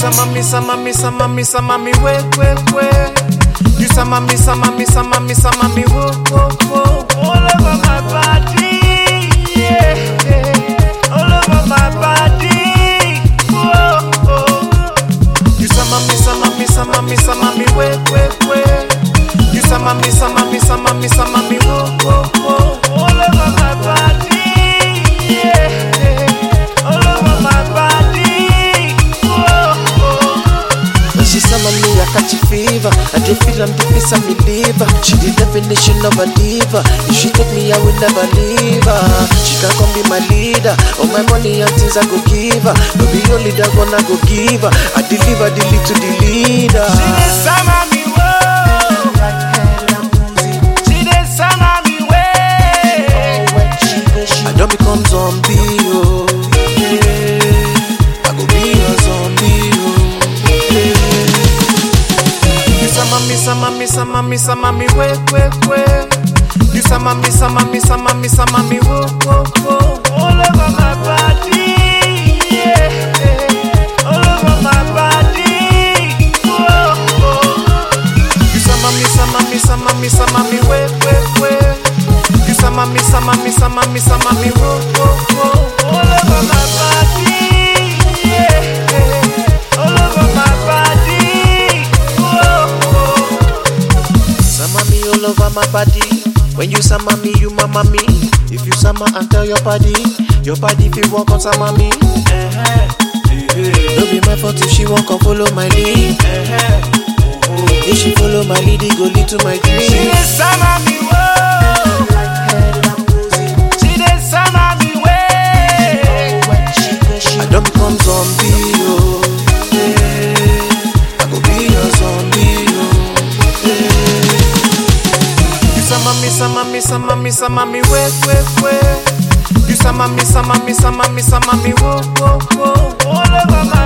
sama me, sama me, sama me, sama me, wait, wait, wait. You sama me, sama me, sama me, sama me, whoa, whoa, whoa. All over my body, yeah, yeah. All over my body, whoa, whoa. You sama me, sama me, sama me, sama me, wait, wait, wait. You sama me, sama me, sama me, sama me, whoa, whoa, whoa. All over my body, yeah, yeah. All over my body, whoa, whoa. When she summon me, I catch a fever. I dey feel I'm deep inside me liver. She the definition of a diva. If she take me, I will never leave her. She can come be my leader. All my money and things I go give her. No be only that one I go give her. I deliver the lead to the leader. She dey sama me, whoa. She dey sama me, way. I don't become zombie, oh. Yeah. I go be a zombie, oh. Yeah. You sama me, sama me, sama me, sama me, wait, wait, wait. You sama me, sama me, sama me, sama me, whoa, whoa, whoa. All over my body, yeah, yeah. All over my body, whoa, whoa. You sama me, sama me, sama me, sama me, wait, wait, wait. You sama me, sama me, sama me, sama me, whoa, whoa, whoa. All over my body, yeah, yeah. All over my body, whoa, whoa. Sama me all over my body. When you sama me, you mama me. If you sama and tell your body, your body feel walk on sama me. No be my fault if she won't come follow my lead. If she follow my lead, it go lead to my She dream. dey sama me, whoa. She dey sama me, way. I don't become zombie, oh. Yeah. I go be a zombie, oh. Yeah. You sama me, sama me, sama me, sama me, wait, wait, wait. You sama me, sama me, sama me, sama me, whoa, whoa, whoa. All over my